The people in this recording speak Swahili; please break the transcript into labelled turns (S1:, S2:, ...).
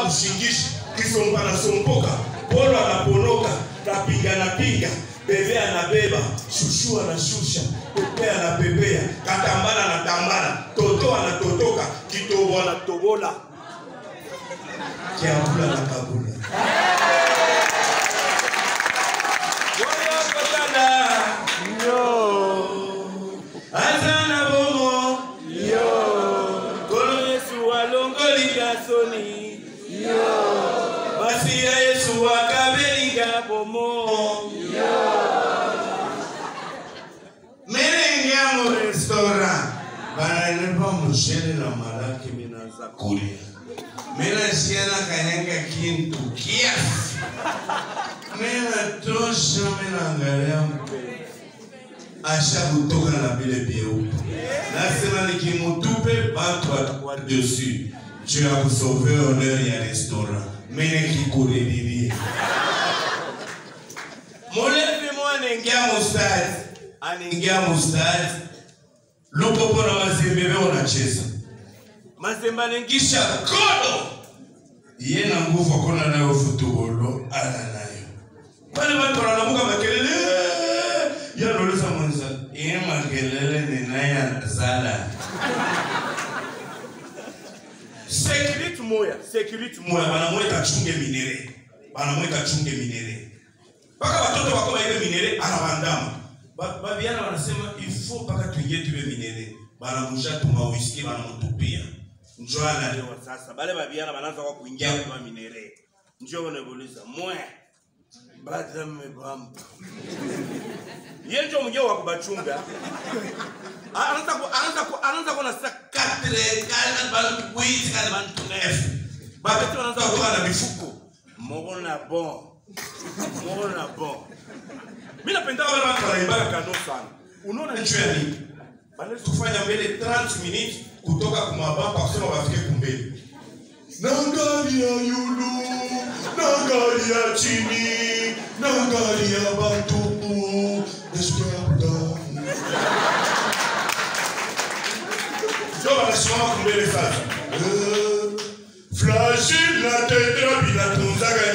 S1: kushingisha kisomba nasompoka polo anaponoka kapiga napiga bebe anabeba shushu anashusha pepe anapepea katambala anatambala toto anatotoka kitobo anatobola kiabula na kabula Oyo kotala. aza na bomo kolo yesu alongolinga soni basi ya yesu akabelinga bomo melengiamo restaurant banalepa mushele na malaki minaza kulia minasiana kanyanga kintu kiasi minatosha minaangalia mpe asha kutoka na vile vyeupe nasema nikimutupe batu watakuwa dessus juu ya kusauve honeur ya restaurant mine kikuredirie mulevi mo anaingia mustadi anaingia mustadi lupopo na mazembebe unacheza mazembe anaingisha kodo ye na nguvu akona nayo futubolo ana nayo pale watu wanalamuka makelele yanoleza mwenza iye makelele ninaye anazala security moya security moya banamweka chunge minere banamweka chunge minere mpaka watoto wakoma ile minere anawandama Ba- babiana wanasema ifo mpaka tuingie tuwe minere banamusha tuma whisky banamutupia njo analewa sasa bale babiana banaanza kwa kuingia kwa minere njo wanabuliza mwe bada mmebamba ye njo mwenyewe wa kubachunga anaanza ku- anaanza ku- anaanza kuona sasa katre kana bantu wizi kana bantu nefu bakati wanaanza kutoka na mifuko moko na bon moko na bon mi napenda wale watu wanaimbaga kano sana unaona ncho ya nini banaweza kufanya mbele 30 minutes kutoka kumabamba kusema wafike kumbele nangalia yulu nangalia chini nangalia batupu nasikiabuda njo wanasimama kumbele sasa Eh, flashil na tetra binatunzaga